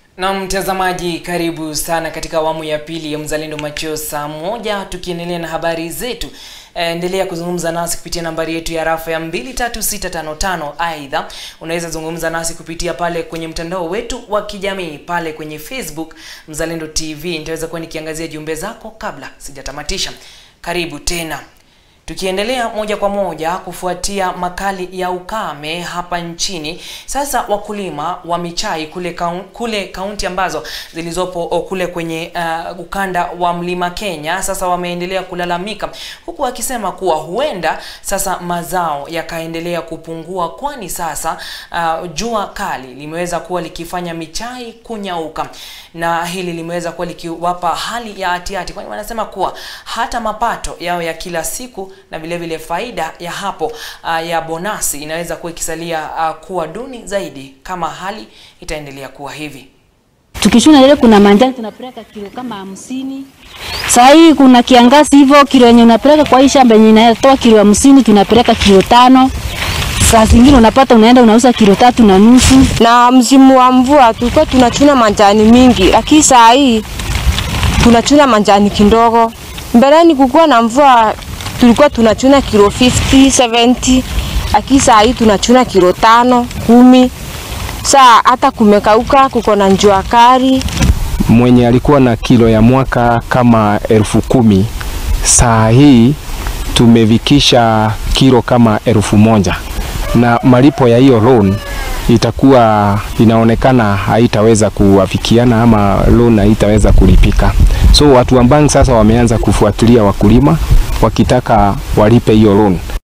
Na mtazamaji, karibu sana katika awamu ya pili ya Mzalendo Macheo saa moja, tukiendelea na habari zetu. Endelea kuzungumza nasi kupitia nambari yetu ya rafa ya 23655. Aidha, unaweza zungumza nasi kupitia pale kwenye mtandao wetu wa kijamii pale kwenye Facebook Mzalendo TV. Nitaweza kuwa nikiangazia jumbe zako kabla sijatamatisha. Karibu tena. Tukiendelea moja kwa moja kufuatia makali ya ukame hapa nchini, sasa wakulima wa michai kule kaun, kule kaunti ambazo zilizopo kule kwenye uh, ukanda wa mlima Kenya sasa wameendelea kulalamika, huku wakisema kuwa huenda sasa mazao yakaendelea kupungua, kwani sasa uh, jua kali limeweza kuwa likifanya michai kunyauka, na hili limeweza kuwa likiwapa hali ya hatihati, kwani wanasema kuwa hata mapato yao ya kila siku na vile vile faida ya hapo uh, ya bonasi inaweza kuwa ikisalia uh, kuwa duni zaidi kama hali itaendelea kuwa hivi. Tukishuna ile kuna manjani tunapeleka kilo kama hamsini. Saa hii kuna kiangazi hivyo, kilo yenye unapeleka kwa hii shamba yenye inatoa kilo hamsini tunapeleka kilo tano. Saa zingine unapata unaenda unauza kilo tatu na nusu. Na msimu wa mvua tulikuwa tunachuna manjani mingi, lakini saa hii tunachuna manjani kidogo. Mbeleni kukuwa na mvua tulikuwa tunachuna kilo 50 70, lakini saa hii tunachuna kilo tano kumi. Saa hata kumekauka, kuko na njua kali. Mwenye alikuwa na kilo ya mwaka kama elfu kumi saa hii tumevikisha kilo kama elfu moja na malipo ya hiyo loan itakuwa inaonekana haitaweza kuwafikiana ama loan haitaweza kulipika. So watu wa bank sasa wameanza kufuatilia wakulima wakitaka walipe hiyo loan.